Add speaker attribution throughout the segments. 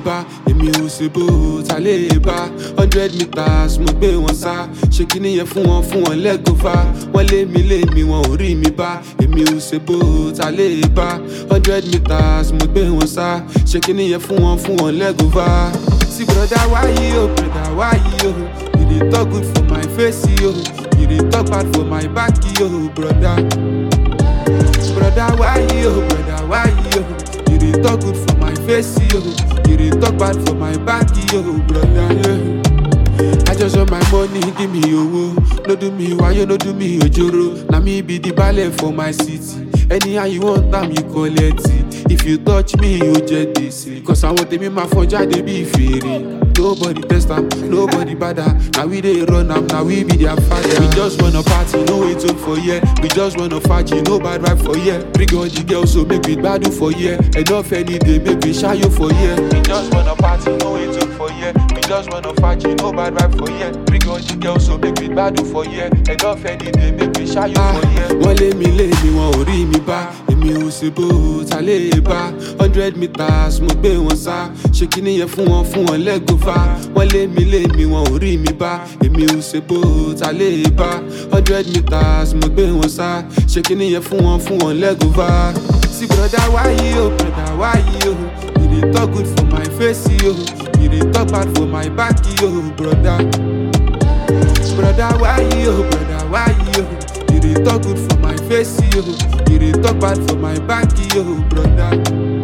Speaker 1: bá èmi ò ṣe bó ta lè bá hundred meters mo gbé wọn sá ṣe kí nìyẹn fún wọn fún wọn lẹ́gọ̀fà wọ́n lé mi lé mi wọn ò rí mi bá èmi ò ṣe bó ta lè bá hundred meters mo gbé wọn sá ṣe kí nìyẹn fún wọn fún wọn lẹ́gọ̀fà. See brother why you brother why you you dey talk good for my face yo you dey talk bad for my back yo brother. Brother why you brother why you you dey talk good for my face yo you dey talk bad for my back yo brother. Yeah. I just want my money, give me owo. No do me wayo, no do me ojoro. Na me be the ballet for my city. Anyhow you want am, you collect it. If you touch me, you just this. Cause I want me my phone they be fairy. Nobody test am, nobody bother. Now we dey run am, now we be their father. We just wanna party, no wait up for yeah. We just wanna faji, no bad vibe for yeah. Bring all the girls, so make we badu for yeah. Enough any day, make we shy you for yeah. We just wanna party, no wait up for yeah. We just wanna faji, no bad vibe for yeah. Bring all the girls, so make we badu for yeah. Enough any day, make we shy you for yeah. Wọ́n lé mi lé mi, wọn ò rí mi bá. Èmi ò ṣe bó ta lè bá. Hundred meters mo gbé wọn sá. Ṣé kí nìyẹn fún wọn fún wọn lẹ́gọ̀fà? Wọ́n lé mi lé mi, wọn ò rí mi bá. Èmi ò ṣe bó ta lè bá. Hundred meters mo gbé wọn sá. Ṣé kí nìyẹn fún wọn fún wọn lẹ́gọ̀fà? See brother why you, brother why you? You dey talk good for my face yo. You dey talk bad for my back yo, brother. Brother, why you, brother, why you? You dey talk good for my face, yo. You dey talk bad for my back, yo, brother.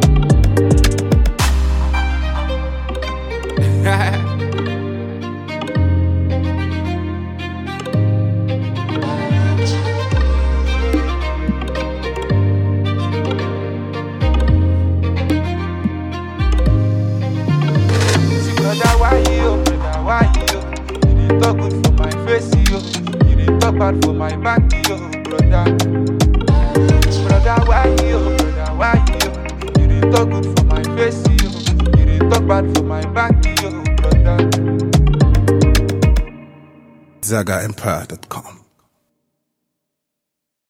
Speaker 1: See, brother, why you, brother, why you? You dey talk good for my face, yo. You dey talk bad for my back, yo, brother. Brother, why you, brother, why you? You dey talk good for my face, yo. You dey talk bad for my back, yo, brother.
Speaker 2: ZagaEmpire.com.